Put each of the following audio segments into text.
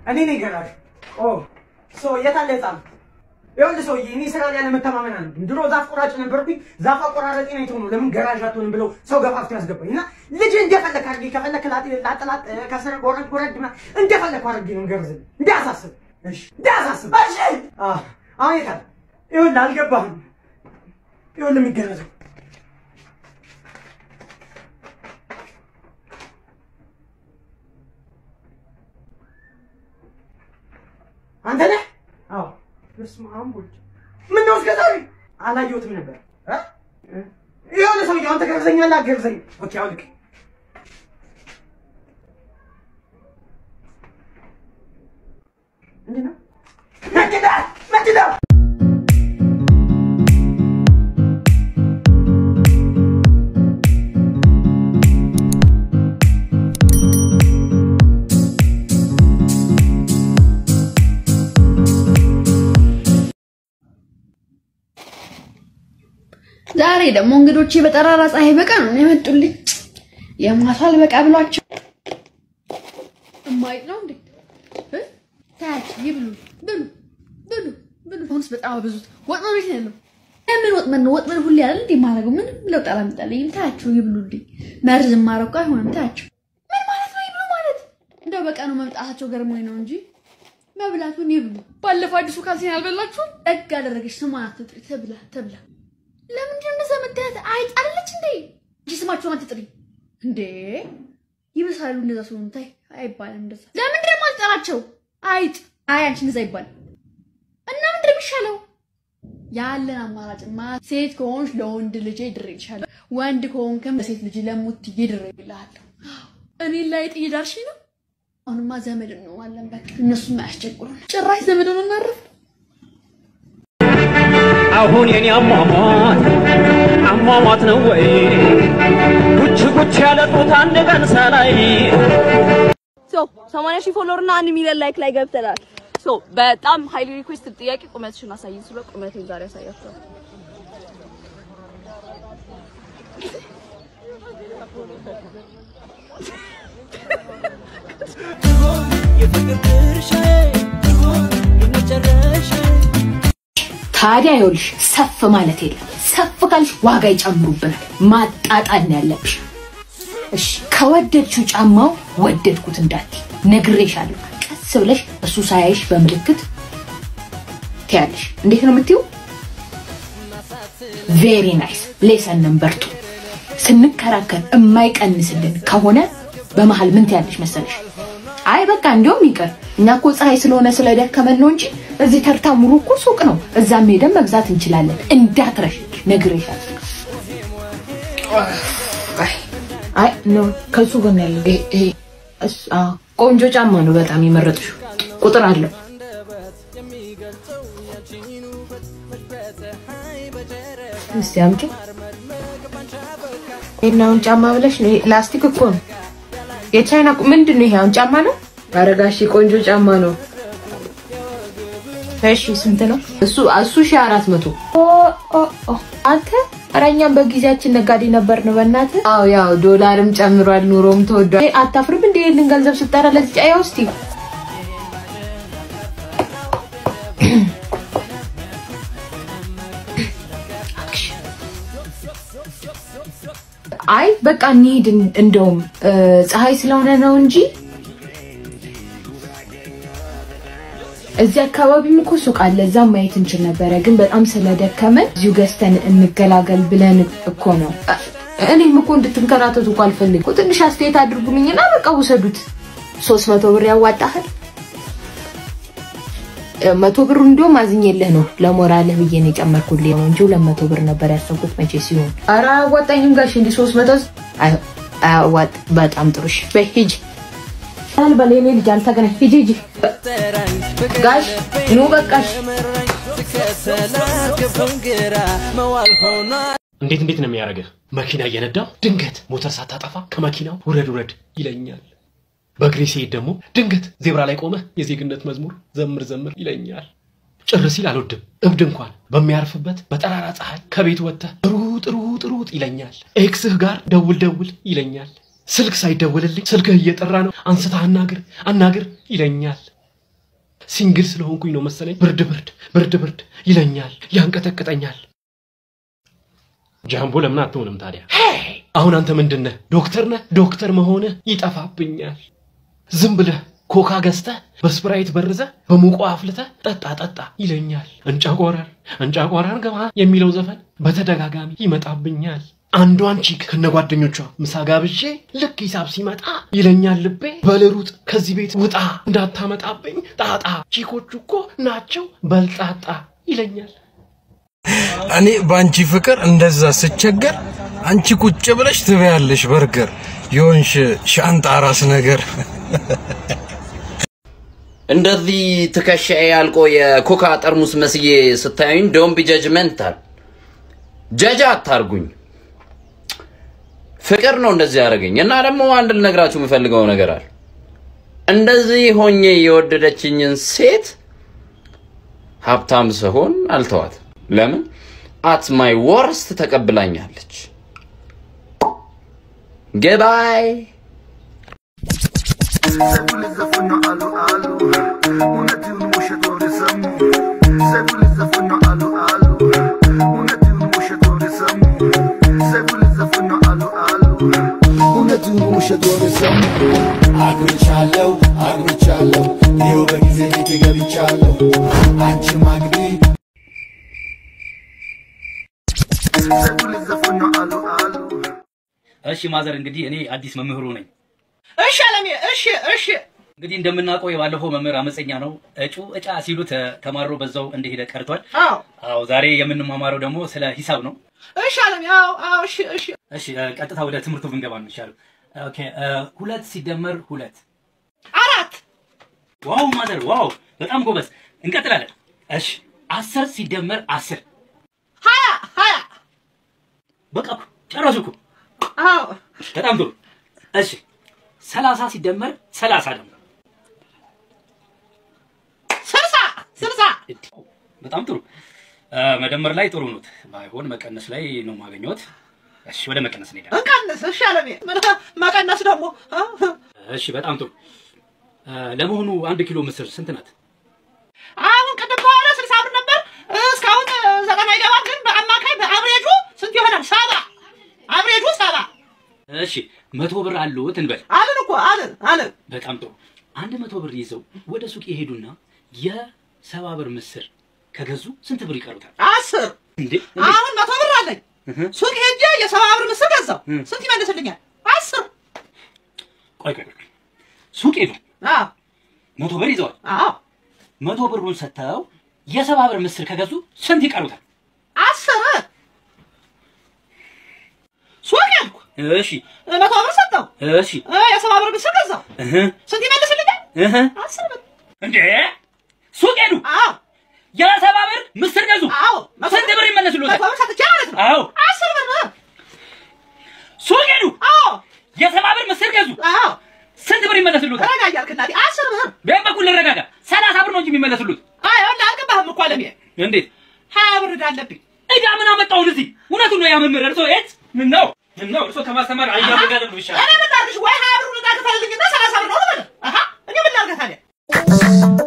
እኔ ነኝ ገራዥ። ኦ ሶ የት አለ ህፃን? ይኸውልህ ሰውዬ እኔ ስራ ላይ ያለመተማመን አለ። ድሮ ዛፍ ቆራጭ ነበርኩኝ። ዛፍ አቆራረጤ ነው የተሆነው። ለምን ገራዥ አትሆንም ብለው ሰው ገፋፍቶ ያስገባኝ እና ልጅ እንደፈለክ አድርጌ ከፈለክ ላጥላጥ ከስር ጎረድ ጎረድ ምናምን እንደፈለክ አድርጌ ነው ገርዝልህ። እንዳያሳስብ እሺ፣ እንዳያሳስብ እሺ። አዎ አሁን የት አለ? ይኸውልህ አልገባህም። ይኸውልህ የሚገረዘው አንተ ነህ? አዎ። በስመ አብ ወልድ። ምነው እስከ ዛሬ አላየሁትም ነበር እ የሆነ ሰውዬው አንተ ገርዘኛለህ አትገርዘኝም? ኦኬ አውልቅ። ምንድን ነው? ምንድን ነው? ምንድን ነው? ዛሬ ደግሞ እንግዶቼ በጠራራ ፀሐይ በቀን ነው የመጡልኝ። የማሳል በቃ ብሏቸው እማይጥ ነው እንዴ? እ? ታያቸው ይብሉ ብሉ ብሉ ብሉ። አሁንስ በጣም አበዙት። ወጥመድ ቤት ነው ያለው። ለምን ወጥመድ ነው? ወጥመድ ሁሌ አይደል እንዴ ማረገው? ምንም ለውጥ አላመጣልኝም። ታያቸው ይብሉልኝ። መርዝ ማረቁ አይሆንም። ታያቸው ምን ማለት ነው ይብሉ ማለት? እንደው በቀኑ መምጣታቸው ገርሞኝ ነው እንጂ መብላቱን ይብሉ። ባለፈው አዲሱ ካልሲን አልበላችሁም? ደግ አደረገች። ስሟን አትጥሪ። ትብላ ትብላ ለምንድን ነው እንደዛ የምታያት? አይጥ አይደለች እንዴ? እንጂ ስማቸውን አትጥሪ እንዴ! ይብሳሉ እንደዛ ሲሆኑ። ታይ አይባልም እንደዛ። ለምንድን ነው የማልጠራቸው? አይጥ አይ አንቺ እንደዛ ይባል እና ምንድን ነው የሚሻለው? ያለን አማራጭማ ሴት ከሆንሽ ለወንድ ልጄ ድሬልሻለሁ፣ ወንድ ከሆንክም ለሴት ልጅ ለሙትዬ ድሬልሃለሁ። እኔ ላይ ጥዬ ዳርሽ ነው። አሁንማ ዘመድ እንሆናለን። በቃ እነሱም አያስቸግሩን። ጭራሽ ዘመድ ነው እናረፍ አሁን የኔ አሟሟት አሟሟት ነው ወይ? ጉች ጉች ያለ ጡት አንድ ቀን ሳላይ ሶ 80 ሺህ ፎሎወር እና 1 ሚሊዮን ላይክ ላይ ገብተናል። ሶ በጣም ሃይሊ ሪኩዌስት ጥያቄ ቁመትሽን አሳይኝ ስለ ቁመቴን ዛሬ አሳያችኋለሁ። ታዲያ ይኸውልሽ ሰፍ ማለት የለም። ሰፍ ካልሽ ዋጋ ይጨምሩብናል። ማጣጣል ነው ያለብሽ። እሺ ከወደድሽው ጫማው ወደድኩት እንዳትይ ነግሬሻለሁ። ቀስ ብለሽ እሱ ሳያይሽ በምልክት ትያለሽ። እንዴት ነው የምትይው? ቬሪ ናይስ ሌሰን ነምበር ቱ ስንከራከር የማይቀንስልን ከሆነ በመሀል ምን ትያለሽ መሰለሽ? አይ በቃ እንዲያውም ይቅር እኛ እኮ ፀሐይ ስለሆነ ስለደከመን ነው እንጂ እዚህ ተርታ ሙሉ እኮ ሱቅ ነው፣ እዛም ሄደን መግዛት እንችላለን። እንዳትረሽ ነግሬሻለሁ። አይ ኖ ከሱ ጎን ያለው ይሄ ይሄ እሱ- አዎ፣ ቆንጆ ጫማ ነው በጣም የመረጥሽው። ቁጥር አለው። እስቲ አምጪ። ይሄን ጫማ ብለሽ ነው? ይሄ ላስቲክ እኮ ነው። የቻይና ቁ- ምንድን ነው ይሄ? አሁን ጫማ ነው? አረጋሽ ቆንጆ ጫማ ነው። እሺ ስንት ነው? እሱ እሱ ሺህ አራት መቶ ኦ ኦ ኦ አንተ ኧረ እኛም በጊዜያችን ነጋዴ ነበርን። በእናትህ አዎ፣ ያው ዶላርም ጨምሯል፣ ኑሮም ተወዷል። ይሄ አታፍርም እንደ ይሄንን ገንዘብ ስጠራ ለዚህ ጫያ ውስጥ አይ በቃ እንሂድ። እንደውም እ፣ ፀሐይ ስለሆነ ነው እንጂ እዚህ አካባቢም እኮ ሱቅ አለ፣ እዛም ማየት እንችል ነበረ። ግን በጣም ስለደከመን እዚሁ ገዝተን እንገላገል ብለን እኮ ነው። እ፣ እኔም እኮ እንድትንከራተቱ እኮ አልፈልግም። ትንሽ አስተያየት አድርጉልኝና በቃ ውሰዱት። ሶስት መቶ ብር ያዋጣሃል። እ፣ መቶ ብሩ እንዲሁም አዝኜልህ ነው ለሞራልህ ብዬ ነው የጨመርኩልህ ነው እንጂ ሁለት መቶ ብር ነበር ያሰብኩት መቼ ሲሆን። ኧረ አያዋጣኝም ጋሽ እንዲህ ሶስት መቶ አይ- አያዋጥ በጣም ጥሩ እሺ፣ በይ ሂጂ። አልበል የኔ ልጅ አልተገናኝ ሂጂ ሂጂ። ጋሽ ኑ በቃሽ። እንዴት እንዴት ነው የሚያደርግህ? መኪና እየነዳው ድንገት ሞተር ሳታጠፋ ከመኪናው ውረድ ውረድ ይለኛል። በእግሬ ሲሄድ ደግሞ ድንገት ዜብራ ላይ ቆመህ የዜግነት መዝሙር ዘምር ዘምር ይለኛል። ጭር ሲል አልወድም። እብድ እንኳን በሚያርፍበት በጠራራ ፀሐይ ከቤት ወጥተህ ሩጥ ሩጥ ሩጥ ይለኛል። ኤክስህ ጋር ደውል ደውል ይለኛል። ስልክ ሳይደወልልኝ ስልክህ እየጠራ ነው አንስተህ አናግር አናግር ይለኛል። ሲንግል ስለሆንኩኝ ነው መሰለኝ ብርድ ብርድ ብርድ ብርድ ይለኛል፣ ያንቀጠቅጠኛል። ጃምቦ ለምን አትሆንም ታዲያ? አሁን አንተ ምንድን ነህ? ዶክተር ነህ? ዶክተር መሆንህ ይጠፋብኛል። ዝም ብለህ ኮካ ገዝተህ በስፕራይት በርዘህ በሙቆ አፍልተህ ጠጣ ጠጣ ይለኛል። እንጫቆራር እንጫቆራር ገባ የሚለው ዘፈን በተደጋጋሚ ይመጣብኛል። አንዷን ቺክ ከነ ጓደኞቿ ምሳ ጋብዤ ልክ ሂሳብ ሲመጣ ይለኛል ልቤ በልሩጥ ከዚህ ቤት ውጣ እንዳታመጣብኝ ጣጣ ቺኮቹ እኮ ናቸው በልጣጣ ይለኛል። እኔ በአንቺ ፍቅር እንደዛ ስቸገር አንቺ ቁጭ ብለሽ ትበያለሽ በርገር የሆንሽ ሻንጣ ራስ ነገር እንደዚህ ትከሻዬ ያልቆ የኮካ ጠርሙስ መስዬ ስታዩኝ ዶንት ቢ ጀጅመንታል። ጀጅ አታርጉኝ። ፍቅር ነው እንደዚህ ያደረገኝ እና ደግሞ አንድ ልነግራችሁ የምፈልገው ነገር አለ። እንደዚህ ሆኜ የወደደችኝን ሴት ሀብታም ስሆን አልተዋት። ለምን? አት ማይ ወርስት ተቀብላኛለች። ገባይ አግብቻለሁ አግብቻለሁ ይኸው በጊዜ ቤት ገብቻለሁ አንቺ ማግቢ እሺ ማዘር፣ እንግዲህ እኔ አዲስ መምህሩ ነኝ። እሺ አለሜ፣ እሺ እሺ። እንግዲህ እንደምናውቀው የባለፈው መምህር አመፀኛ ነው። እጩ እጫ ሲሉት ተማሮ በዛው እንደሄደ ቀርቷል። አዎ አዎ፣ ዛሬ የምንማማረው ደግሞ ስለ ሂሳብ ነው። እሺ አለሜ፣ አዎ አዎ፣ እሺ እሺ። እሺ እ፣ ቀጥታ ወደ ትምህርቱ ብንገባ ነው የሚሻለው። ኦኬ፣ እ፣ ሁለት ሲደመር ሁለት አራት ዋው ማዘር፣ ዋው በጣም ጎበዝ። እንቀጥላለን። እሺ፣ አስር ሲደመር አስር ሀያ ሀያ በቃ እኮ ጨረሱ እኮ። አዎ በጣም ጥሩ። እሺ፣ ሰላሳ ሲደመር ሰላሳ ደግሞ ስልሳ ስልሳ በጣም ጥሩ። እ፣ መደመር ላይ ጥሩ ኖት፣ ባይሆን መቀነስ ላይ ነው የማገኘት። እሺ፣ ወደ መቀነስ እንሄዳለን። እንቀንስ። እሺ አለሜ፣ ምን መቀነስ ደግሞ አ? እሺ፣ በጣም ጥሩ። እ፣ ለመሆኑ አንድ ኪሎ ምስር ስንት ናት? አሁን ቅድም ከሆነ ስልሳ ብር ነበር እስካሁን ዘጠና ይገባል። ግን በአማካይ በአብሬጁ ስንት ይሆናል? ሰባ አብሬጁ ሰባ እሺ፣ መቶ ብር አለዎት እንበል። አልን እኮ አልን አልን። በጣም ጥሩ። አንድ መቶ ብር ይዘው ወደ ሱቅ የሄዱና የሰባ ብር ምስር ከገዙ ስንት ብር ይቀሩታል? አስር እንዴ አሁን መቶ ብር አለኝ። ሱቅ ሄጄ የሰባ ብር ምስር ገዛው። ስንት ይመልስልኛል? አስር ቆይ ቆይ ቆይ፣ ሱቅ ሄዱ፣ አዎ መቶ ብር ይዘዋል። አዎ መቶ ብሩን ሰጥተው የሰባ ብር ምስር ከገዙ ስንት ይቀሩታል? አስር ሱቅ ሄድኩ። እሺ መቶ ብር ሰጠው። እሺ የሰባ ብር ምስር ገዛው። እህ ስንት ይመልስልኛል? እህ አስር ብር። እንዴ ሱቅ ሄዱ፣ አዎ የሰባ ብር ምስር ገዙ፣ አዎ ስንት ብር ይመለስሉታል? መቶ ብር ሰጥቼ ማለት ነው። አዎ አስር ብር። ሱቅ ሄዱ፣ አዎ የሰባ ብር ምስር ገዙ፣ አዎ ስንት ብር ይመለስሉታል? ረጋ እያልክ እናቴ አስር ብር። በየት በኩል ልረጋጋ? ሰላሳ ብር ነው እንጂ የሚመለስሉት። አይ ወላ አልገባህም እኮ አለሜ። እንዴት ሀያ ብር ዕዳ አለብኝ። እዳ ምን አመጣውን እዚህ? እውነቱን ነው ያ መምህር። እርሶ የት ምን ነው ምን ነው እርሶ ከማስተማር አያበጋለም ነው ይሻላል። እኔ ምን ላድርግሽ? ወይ ሀያ ብሩን ዕዳ ክፈልልኝና ሰላሳ ብር ነው ልበል። አሀ እኔ ምን ላድርግ ታዲያ?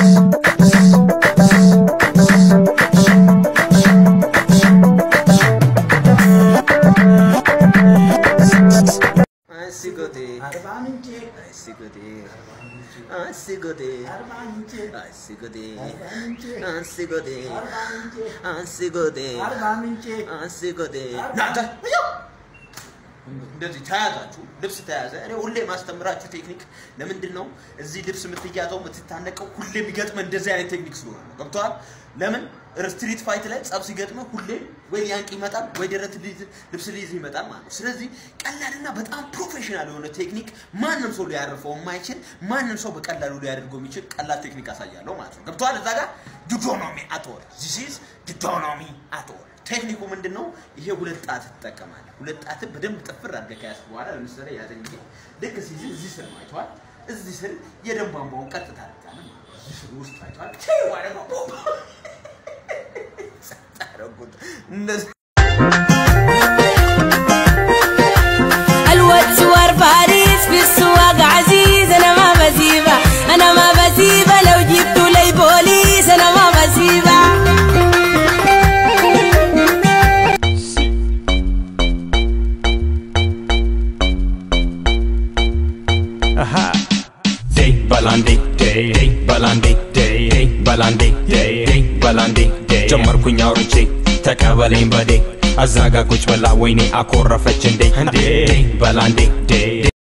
እንደዚህ ተያዛችሁ ልብስ ተያዘ። እኔ ሁሌ ማስተምራችሁ ቴክኒክ ለምንድን ነው እዚህ ልብስ የምትያዘው የምትታነቀው? ሁሌ የሚገጥመ እንደዚህ አይነት ቴክኒክ ስለሆነ ነው። ገብቶሃል? ለምን ስትሪት ፋይት ላይ ጸብ ሲገጥመ ሁሌ ወይ ሊያንቅ ይመጣል ወይ ደረት ሊይዝ- ልብስ ሊይዝ ይመጣል ማለት ነው። ስለዚህ ቀላልና በጣም ፕሮፌሽናል የሆነ ቴክኒክ ማንም ሰው ሊያርፈው የማይችል ማንም ሰው በቀላሉ ሊያደርገው የሚችል ቀላል ቴክኒክ አሳያለሁ ማለት ነው። ገብቶሃል? እዛ ጋር ዲዶኖሚ አትወር ዚስ ኢዝ ዲዶኖሚ አትወር ቴክኒኩ ምንድን ነው? ይሄ ሁለት ጣት ትጠቀማለህ። ሁለት ጣትን በደንብ ጥፍር አድርገህ ከያዝክ በኋላ ለምሳሌ ያዘኝ ይሄ ልክ ሲይዝ እዚህ ስር ነው አይተዋል። እዚህ ስር የደም ቧንቧውን ቀጥታ አድርጋለህ ማለት ነው። እዚህ ስር ውስጥ አይተዋል። ቴ ማለት ነው ጸጥ አደረጉት እንደዚህ الواد سوار باريس في السواق عزيز انا ما بسيبه انا ما بسيبه لو جبتوا لي በላንዴ ዴይ በላንዴ ዴይ በላንዴ ዴይ በላንዴ ጀመርኩኝ አውርቼ ተቀበለኝ በዴ አዛጋ ቁጭ ብላ ወይኔ አኮረፈች እንዴ እንዴ በላንዴ ዴይ